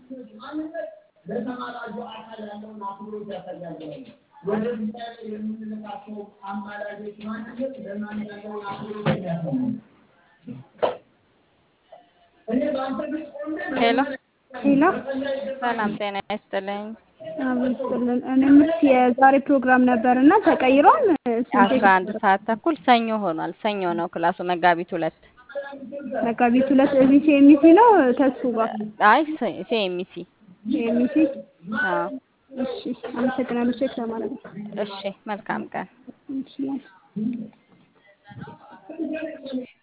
ለተማራጁ አካል ያለውን አክብሮት ያሳያል። ወደ እግዚአብሔር የምንልካቸው አማላጆች ማንነት ለማን ያለውን አክብሮት ያሳያል። እኔ በአንተ ፊት ቆሜ ሄሎ ሄሎ ሰላም ጤና ይስጥልኝ። አብስጥልን እኔ ምስ የዛሬ ፕሮግራም ነበር እና ተቀይሯል። አስራ አንድ ሰዓት ተኩል ሰኞ ሆኗል። ሰኞ ነው ክላሱ መጋቢት ሁለት መጋቢት ሁለት እዚህ ሲኤምሲ ነው ተስፉ ጋር አይ ሲኤምሲ ሲኤምሲ። አዎ እሺ አመሰግናለሁ። ቼክ ለማድረግ ነው። እሺ መልካም ቀን እሺ